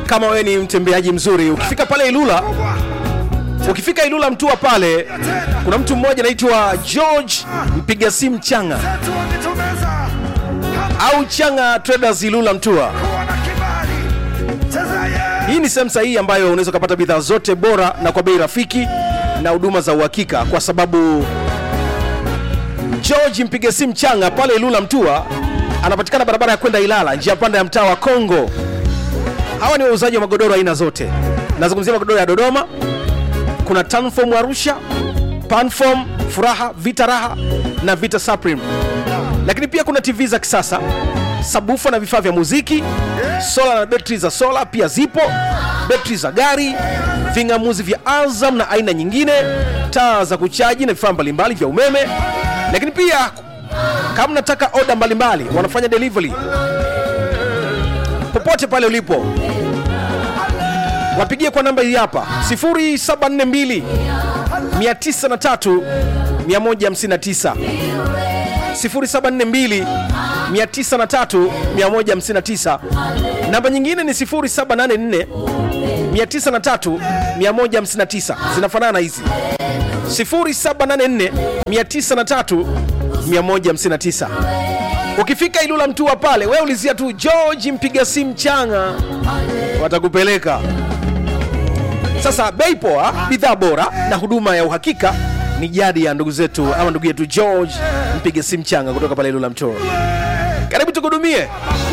kama wewe ni mtembeaji mzuri ukifika pale ilula ukifika ilula mtua pale kuna mtu mmoja anaitwa george mpiga simu changa au changa traders ilula mtua hii ni sehemu sahihi ambayo unaweza ukapata bidhaa zote bora na kwa bei rafiki na huduma za uhakika kwa sababu george mpiga simu changa pale ilula mtua anapatikana barabara ya kwenda ilala njia panda ya mtaa wa kongo hawa ni wauzaji wa magodoro aina zote nazungumzia magodoro ya dodoma kuna tanfom arusha panfom furaha vita raha na vita supreme lakini pia kuna tv za kisasa sabufa na vifaa vya muziki sola na betri za sola pia zipo betri za gari ving'amuzi vya azam na aina nyingine taa za kuchaji na vifaa mbalimbali vya umeme lakini pia kama nataka oda mbalimbali wanafanya delivery popote pale ulipo wapigie kwa namba hii hapa 0742 903 159 0742 903 159 namba nyingine ni 0784 903 159 zinafanana hizi 0784 903 159 ukifika ilula mtua pale we ulizia tu george mpiga simu changa watakupeleka sasa bei poa bidhaa bora na huduma ya uhakika ni jadi ya ndugu zetu ama ndugu yetu george mpiga simu changa kutoka pale ilula mtua karibu tukuhudumie